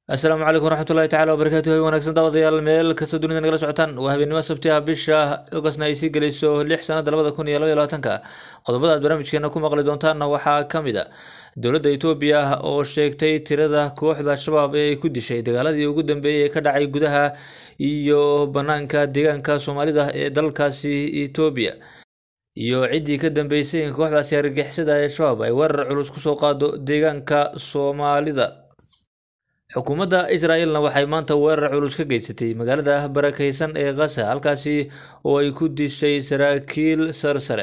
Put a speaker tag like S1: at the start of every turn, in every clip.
S1: asalaamu calaykum waraxmatullahi tacala wabarakaatu hay wanaagsan daawadayaal meel kastoo dunida nagala socotaan waa habeennimo sabti ah bisha ogosna ay sii gelayso lix sanada labada kun iyo laba iyo labaatanka qodobada aad barnaamijkeena ku maqli doontaanna waxaa ka mid a dowladda etoobiya oo sheegtay tirada kooxda shabaab ee ay ku dishay dagaaladii ugu dambeeyey ee ka dhacay gudaha iyo banaanka deegaanka soomaalida ee dalkaasi etoobiya iyo ciddii ka dambeysay in kooxdaasi argagixisada ee shabaab ay weerar culus kusoo qaado deegaanka soomaalida xukuumadda israel-na waxay maanta weerar culus ka geysatay magaalada barakeysan ee kasa halkaasi oo ay ku dishay saraakiil sarsare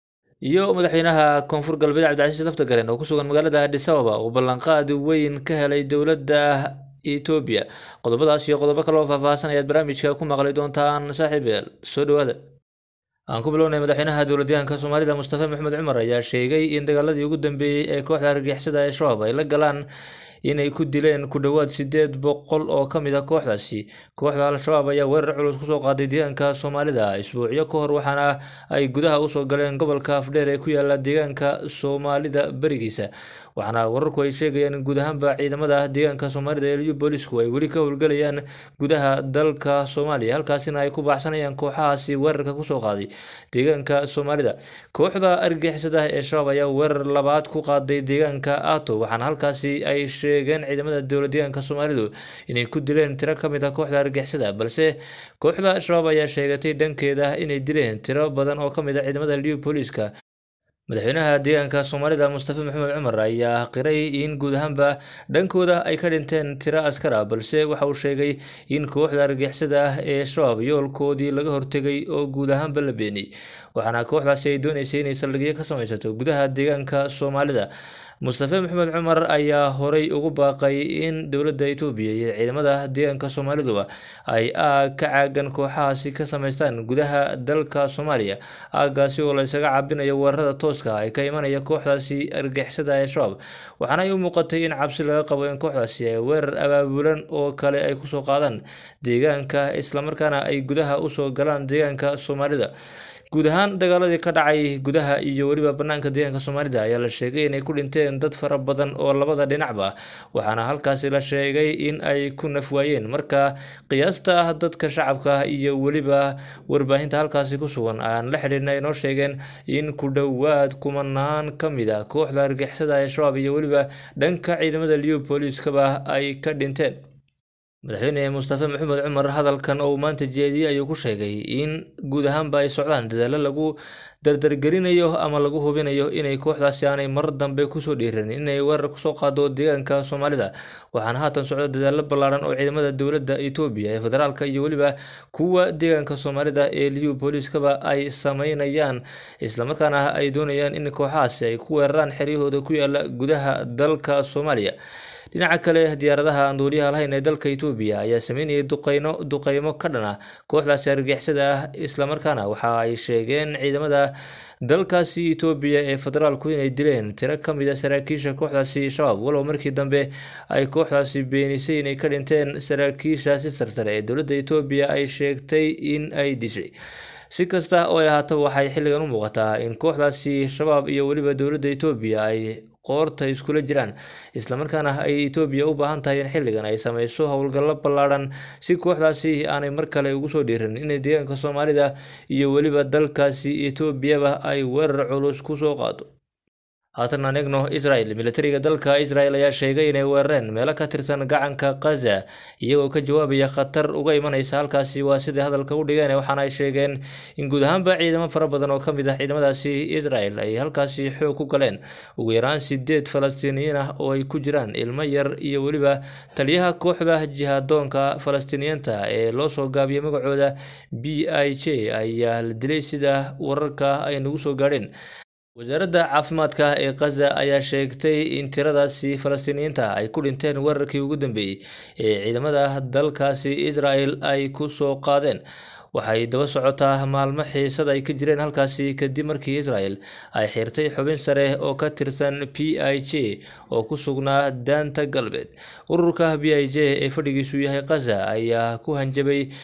S1: iyo madaxweynaha koonfur galbeed cabdicasiis laftagaren oo kusugan magaalada adis ababa oo ballanqaad weyn ka helay dowladda etoobiya qodobadaas iyo qodobo kale oo faahfaahsan ayaad barnaamijka ku maqli doontaan saaxiibeel soo dhawaada aan ku bilownay madaxweynaha dowladyahanka soomaalida mustafa maxamed cumar ayaa sheegay in dagaaladii ugu dambeeyey ee kooxda argagixisada ee shabaab ay la galaan inay ku dileen ku dhowaad sideed boqol oo ka mid a kooxdaasi kooxda al-shabaab ayaa weerar culus kusoo qaaday deegaanka soomaalida isbuucyo ka hor waxaana ay gudaha usoo galeen gobolka afdheer ee ku yaala deegaanka soomaalida berigiisa waxaana wararku ay sheegayaan in guud ahaanba ciidamada deegaanka soomaalida ee liyu boolisku ay weli ka howlgelayaan gudaha dalka soomaaliya halkaasina ay ku baaxsanayaan kooxahaasi weerarka kusoo qaaday deegaanka soomaalida kooxda argixisada ee shabaab ayaa weerar labaad ku qaaday deegaanka ato waxaana halkaasi ay sheegeen ciidamada dowladdeegaanka soomaalidu inay ku dileen tiro ka mid a kooxda argixisada balse kooxda shabaab ayaa sheegatay dhankeeda inay dileen tiro badan oo ka mid a ciidamada liyu booliska madaxweynaha deegaanka soomaalida mustafa maxamed cumar ayaa qiray in guud ahaanba dhankooda ay ka dhinteen tiro askar ah balse waxa uu sheegay in kooxda argixisada ah ee shabaab yoolkoodii laga hortegay oo guud ahaanba la beeniyey waxaana kooxdaasi ay dooneysay inay saldhigyo ka samaysato gudaha deegaanka soomaalida mustafa maxamed cumar ayaa horay ugu baaqay in dowladda etoobiya iyo ciidamada deegaanka soomaaliduba ay aag ka caagan kooxahaasi ka samaystaan gudaha dalka soomaaliya aagaasi oo la isaga cabinayo weerarada tooska ah ee ka imanaya kooxdaasi argixisada ee shabaab waxaana ay u muuqatay in cabsi laga qabo in kooxdaasi ay weerar abaabulan oo kale ay kusoo qaadaan deegaanka islamarkaana ay gudaha usoo galaan deegaanka soomaalida guud ahaan dagaaladii ka dhacay gudaha iyo weliba banaanka deegaanka soomaalida ayaa la sheegay inay ku dhinteen dad fara badan oo labada dhinacba waxaana halkaasi la sheegay in ay ku nafwaayeen marka qiyaasta ah dadka shacabka iyo weliba warbaahinta halkaasi ku sugan aan la xidhiirna inoo sheegeen in ku dhowaad kumanaan ka mid a kooxda argixisada ee shabaab iyo weliba dhanka ciidamada liyu booliiskaba ay ka dhinteen madaxweyne mustafa maxamed cumar hadalkan oo uu maanta jeediyey ayuu ku sheegay in guud ahaanba ay socdaan dadaallo lagu dardargelinayo ama lagu hubinayo inay kooxdaasi aanay mar dambe kusoo dhiiranin inay weerar kusoo qaado deegaanka soomaalida waxaana haatan socda dadaallo ballaaran oo ciidamada dowladda etoobiya ee federaalka iyo weliba kuwa deegaanka soomaalida ee liyu booliiskaba ay sameynayaan islamarkaana ay doonayaan in kooxahaasi ay ku weeraraan xeryahooda ku yaala gudaha dalka soomaaliya dhinaca kale diyaaradaha aan duuliyaha lahayn ee dalka etoobiya ayaa sameynayay duqeyno duqeymo ka dhan ah kooxdaasi argixisada ah islamarkaana waxa ay sheegeen ciidamada dalkaasi etoobiya ee federaalku inay dileen tiro ka mid a saraakiisha kooxdaasi shabaab walow markii dambe ay kooxdaasi beenisay inay ka dhinteen saraakiishaasi sarsare ee dowladda etoobiya ay sheegtay in ay dishay si kasta oo ay ahaataba waxay xilligan u muuqataa in kooxdaasi shabaab iyo weliba dowladda etoobiya ay qoorta iskula jiraan islamarkaana ay etoobiya u baahan tahay in xilligan ay sameyso howlgallo ballaadhan si kooxdaasi aanay mar kale ugu soo dhiiran inay deegaanka soomaalida iyo weliba dalkaasi etoobiyaba ay weerar culus kusoo qaado haatan aan eegno israel militariga dalka israel ayaa sheegay inay weerareen meelo ka tirsan gacanka khaza iyagoo ka jawaabaya khatar uga imaneysa halkaasi waa sidai hadalka u dhigeen waxaana ay sheegeen in guud ahaanba ciidamo fara badan oo ka mid ah ciidamadaasi israel ay halkaasi xoog ku galeen ugu yaraan sideed falastiiniyiin ah oo ay ku jiraan ilmo yar iyo weliba taliyaha kooxda jihadoonka falastiiniyiinta ee loo soo gaabiyay magacooda b i j ayaa la dilay sida wararka ay nagu soo gaadheen wasaaradda caafimaadka ee khaza ayaa sheegtay in tiradaasi falastiiniyiinta ay ku dhinteen weerarkii ugu dambeeyey ee ciidamada dalkaasi israel ay ku soo qaadeen waxay daba socotaa maalmo xiisad ay ka jireen halkaasi kadib markii israel ay xirtay xubin sare oo ka tirsan p i j oo ku sugnaa daanta galbeed ururka b i j ee fadhigiisu yahay khaza ayaa ku hanjabay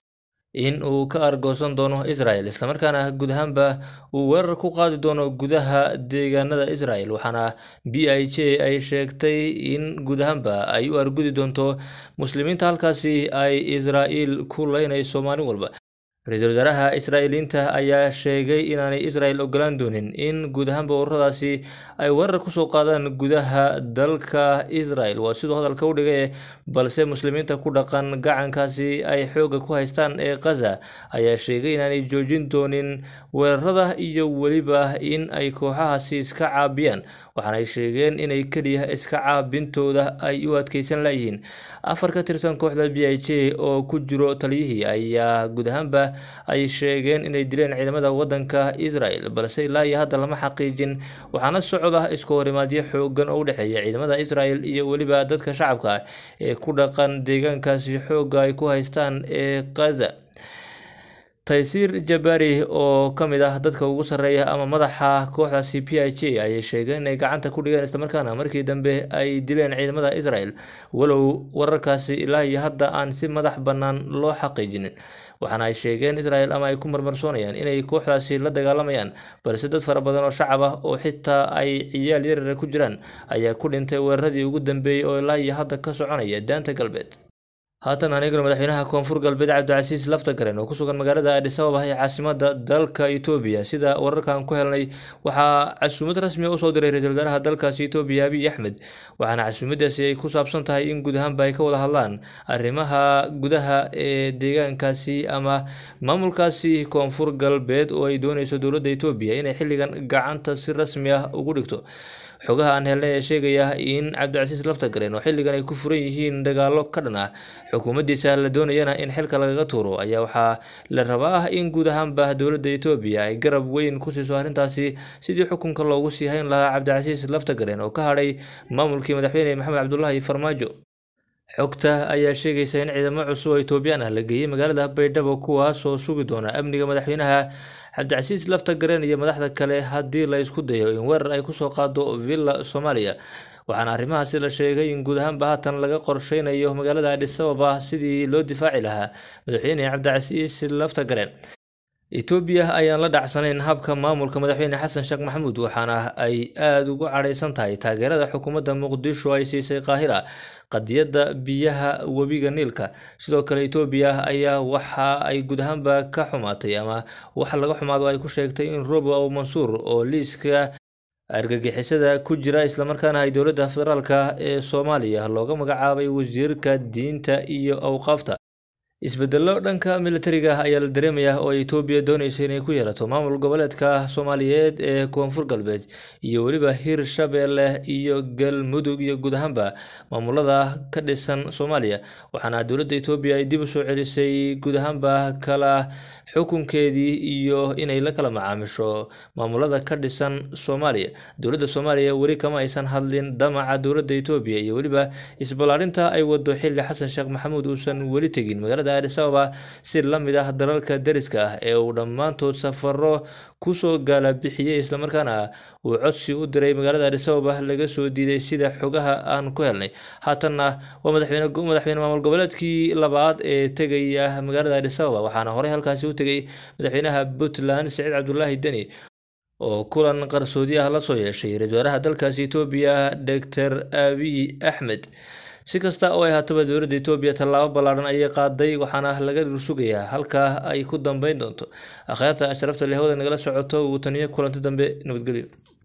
S1: in uu ka argoosan doono israel islamarkaana guud ahaanba uu weerar ku qaadi doono gudaha deegaanada israel waxaana b i j ay sheegtay in guud ahaanba ay u argudi doonto muslimiinta halkaasi ay israel ku leynayso maalin walba ra-iisul wasaaraha israa'iiliinta ayaa sheegay inaanay israel ogolaan doonin in guud ahaanba ururadaasi ay weerar kusoo qaadaan gudaha dalka israel waa siduu hadalka u dhigay balse muslimiinta ku dhaqan gacankaasi ay xoogga ku haystaan ee khaza ayaa sheegay inaanay joojin doonin weerarada iyo weliba in ay kooxahaasi iska caabiyaan waxaanay sheegeen inay keliya iska caabintooda ay u adkeysan layihiin afar ka tirsan kooxda b i j oo ku jiro taliyihii ayaa guud ahaanba ay sheegeen inay dileen ciidamada wadanka israel balse ilaa iyo hadda lama xaqiijin waxaana socda isku horimaadyo xoogan oo u dhexeeya ciidamada israel iyo weliba dadka shacabka ee ku dhaqan deegaankaasi xoogga ay ku haystaan ee khaza taysiir jabari oo ka mid ah dadka ugu sarreeya ama madaxa kooxdaasi p i j ayay sheegeen inay gacanta ku dhigeen islamarkaana markii dambe ay dileen ciidamada israel walow wararkaasi ilaa iyo hadda aan si madax bannaan loo xaqiijinin waxaana ay sheegeen israel ama ay ku marmarsoonayaan inay kooxdaasi la dagaalamayaan balse dad fara badan oo shacab ah oo xitaa ay ciyaal yarara ku jiraan ayaa ku dhintay weeraradii ugu dambeeyey oo ilaa iyo hadda ka soconaya daanta galbeed haatan aniguna madaxweynaha koonfur galbeed cabdicasiis laftagaren oo ku sugan magaalada adis ababa ee caasimada dalka etoobiya sida wararkan ku helnay waxaa casuumad rasmi usoo diray ra-iisul wasaaraha dalkaasi etoobiya abiy axmed waxaana casuumadaasi ay ku saabsan tahay in guud ahaanba ay ka wada hadlaan arrimaha gudaha ee deegaankaasi ama maamulkaasi koonfur galbeed oo ay dooneyso dowladda etoobiya inay xilligan gacanta si rasmi ah ugu dhigto xogaha aan helnay ee sheegaya in cabdicasiis laftagaren oo xilligan ay ku furan yihiin dagaalo ka dhan ah xukuumaddiisa la doonayana in xilka lagaga tuuro ayaa waxaa la rabaa in guud ahaanba dowladda etoobiya ay garab weyn ku siiso arrintaasi sidii xukunka loogu sii hayn lahaa cabdicasiis laftagaren oo ka hadhay maamulkii madaxweyne maxamed cabdulaahi farmaajo xogta ayaa sheegaysa in ciidamo cusub oo etoobiyaan ah la geeyey magaalada baydhabo kuwaas oo sugi doona amniga madaxweynaha cabdicasiis laftagaren iyo madaxda kale haddii la isku dayo in weerar ay kusoo qaado villa soomaaliya waxaana arrimahaasi la sheegay in guud ahaanba haatan laga qorsheynayo magaalada adis ababa sidii loo difaaci lahaa madaxweyne cabdicasiis laftagaren etoobiya ayaan la dhacsanayn habka maamulka madaxweyne xasan sheekh maxamuud waxaana ay aada ugu cadhaysan tahay taageerada xukuumadda muqdisho ay siisay qaahira qadiyadda biyaha webiga niilka sidoo kale etoobiya ayaa waxa ay guud ahaanba ka xumaatay ama wax laga xumaado ay ku sheegtay in robo aw mansuur oo liiska argagixisada ku jira islamarkaana ay dowladda federaalka ee soomaaliya looga magacaabay wasiirka diinta iyo awqaafta isbedello dhanka militariga ayaa la dareemayaa oo etoobiya dooneysa inay ku yeelato maamul goboleedka soomaaliyeed ee koonfur galbeed iyo weliba hir shabeelle iyo galmudug iyo guud ahaanba maamulada ka dhisan soomaaliya waxaana dowladda etoobiya ay dib u soo celisay guud ahaanba kala xukunkeedii iyo inay la kala macaamisho maamulada ka dhisan soomaaliya dowladda soomaaliya weli kama aysan hadlin damaca dowladda etoobiya iyo weliba isballaarinta ay wado xilli xasan sheekh maxamuud uusan weli tegin magaalada adis ababa si la mid ah dalalka dariska ah ee uu dhammaantood safaro kusoo gaala bixiyey islamarkaana uu codsi u diray magaalada adis ababa laga soo diiday sida xogaha aan ku helnay haatanna waa madaxweyne madaxweyne maamul goboleedkii labaad ee tegaya magaalada adis ababa waxaana horey halkaasi u tegay madaxweynaha puntland saciid cabdulaahi deni oo kulan qarsoodi ah la soo yeeshay ra-iisul wasaaraha dalkaasi etoobiya doctor abiy axmed si kasta oo ay haataba dowladda etoobiya tallaabo ballaadhan ayay qaaday waxaana laga dhursugayaa halkaa ay ku dambeyn doonto akhyaarta sharafta leh hawada nagala socoto uu taniyo kulanti dambe nabadgelyo